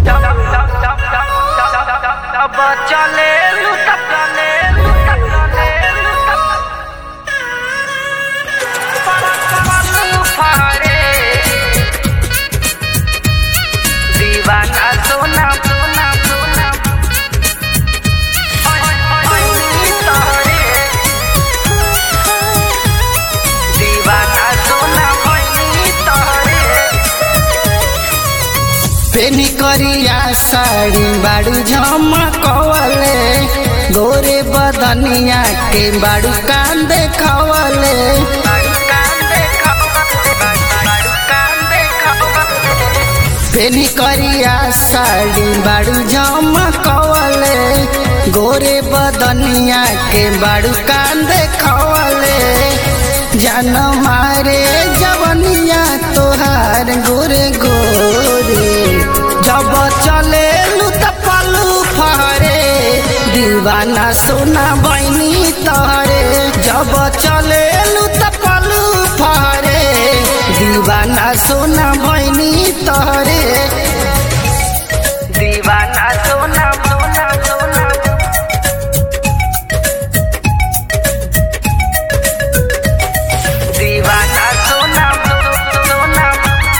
चले लुटा चले लुटा चले लुटा फारे दीवाना सोना सोना सोना दीवाना सोना तोरे पेनी करिया साड़ी बाड़ू झमकवले गोरे बदनिया के बाड़ू कान देखवले पेनी करिया साड़ी बाड़ू झमकवले गोरे बदनिया के बाड़ू कान देखवले जान मारे जवनिया तोहार गोरे गोरे जब चले लुत पलू फहरे दीवाना सोना बहनी तोहरे जब चले लुत पलू फहरे दीवाना सोना बहनी तोहरे दीवाना सोना सोना सोना दीवाना सोना सोना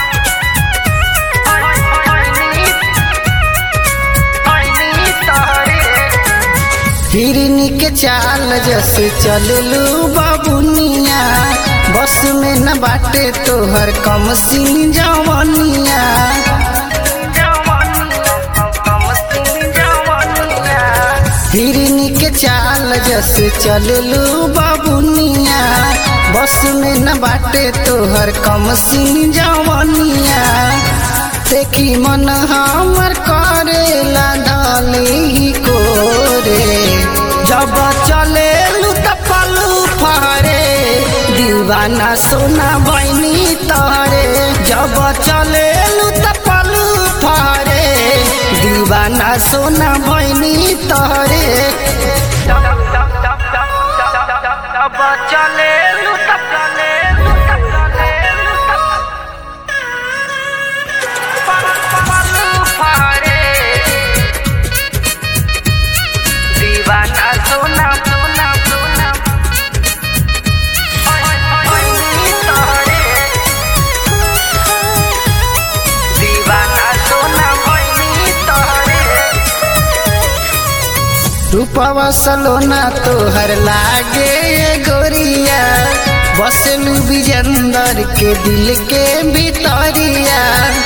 हिरनी के चाल जैसे चललू बाबुनिया बस में न बाटे तोहर कम सिन जवनिया हिरनी के चाल जैसे चललू बाबुनिया बस में न बाटे तोहर कम सिन जवनिया देखी मन हमर करेला डाली कोरे जब चले लुत पलू फहरे दीवाना सोना बहनी तोहरे जब चले लुत पलू फहरे दीवाना सोना बहनी तोहरे चले लुटा चले लुटा चले फारे दीवाना सोना सोना सोना दीवाना सोना तोरे रूपवा सलोना तोहर लागे ये गोरिया बसलू विजेंदर के दिल के भितरिया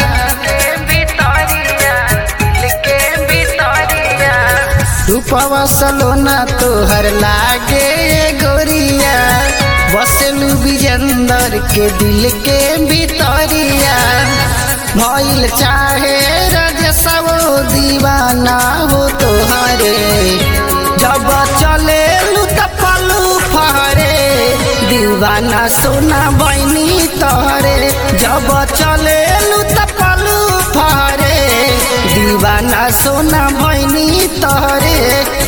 रूपवा सलोना तोहर लागे ये गोरिया बसलू विजेंदर के दिल के भितरिया भइल चाहे रजसव दीवाना हो तोहरे जब चले लुत पलू फहरे दीवाना सोना बहनी तोहरे जब चले लुत पलू फहरे दीवाना सोना बहनी तोहरे